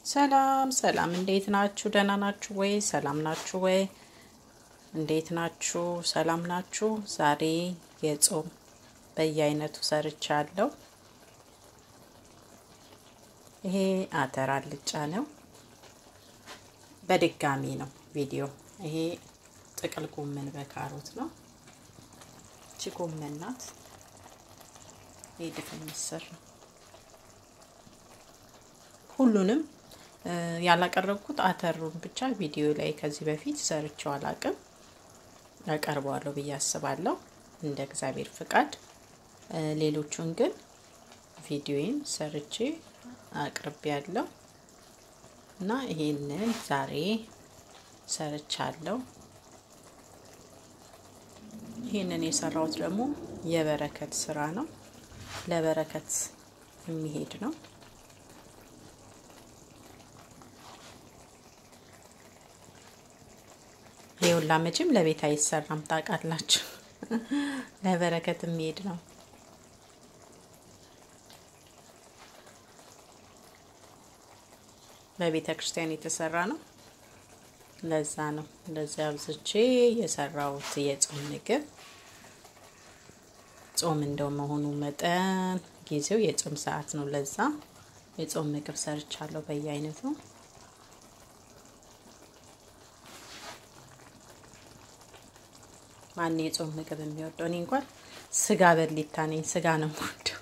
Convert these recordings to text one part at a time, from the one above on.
ሰላም ሰላም፣ እንዴት ናችሁ? ደህና ናችሁ ወይ? ሰላም ናችሁ ወይ? እንዴት ናችሁ? ሰላም ናችሁ? ዛሬ የጾም በየአይነቱ ሰርቻለሁ። ይሄ አተር አልጫ ነው። በድጋሚ ነው ቪዲዮ። ይሄ ጥቅል ጎመን በካሮት ነው። እቺ ጎመን ናት። ይሄ ድፍን ምስር ነው። ሁሉንም ያላቀረብኩት አተሩን ብቻ ቪዲዮ ላይ ከዚህ በፊት ሰርቼው አላቅም። ያቀርበዋለሁ ብዬ አስባለሁ እንደ እግዚአብሔር ፍቃድ። ሌሎቹን ግን ቪዲዮን ሰርቼ አቅርቤ ያለው እና ይሄንን ዛሬ ሰርቻለሁ። ይሄንን የሰራሁት ደግሞ የበረከት ስራ ነው። ለበረከት የሚሄድ ነው። ይኸውላ መቼም ለቤት አይሰራም ታውቃላችሁ። ለበረከት የሚሄድ ነው። በቤተ ክርስቲያን የተሰራ ነው። ለዛ ነው እንደዚህ አብዝቼ የሰራሁት የጾም ምግብ። ጾም እንደው መሆኑ መጠን ጊዜው የጾም ሰዓት ነው። ለዛ የጾም ምግብ ሰርቻለሁ በየአይነቱ። ማን የጾም ምግብ የሚወደው? እኔ እንኳን ስጋ በሊታ ነኝ። ስጋ ነው የምወደው።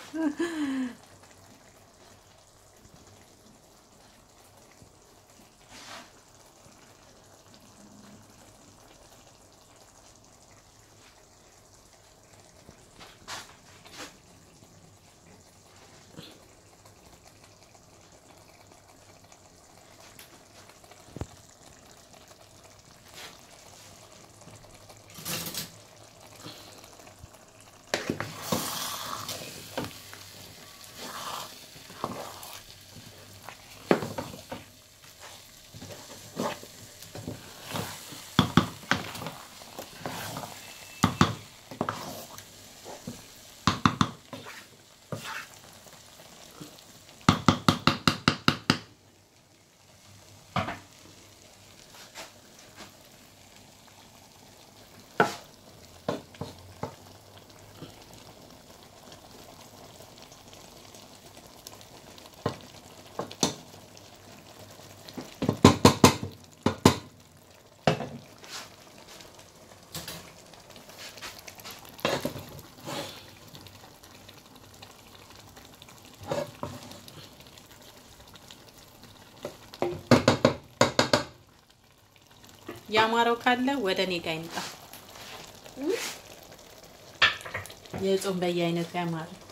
ያማረው ካለ ወደ እኔ ጋር ይምጣ። የጾም በየአይነቱ ያማረው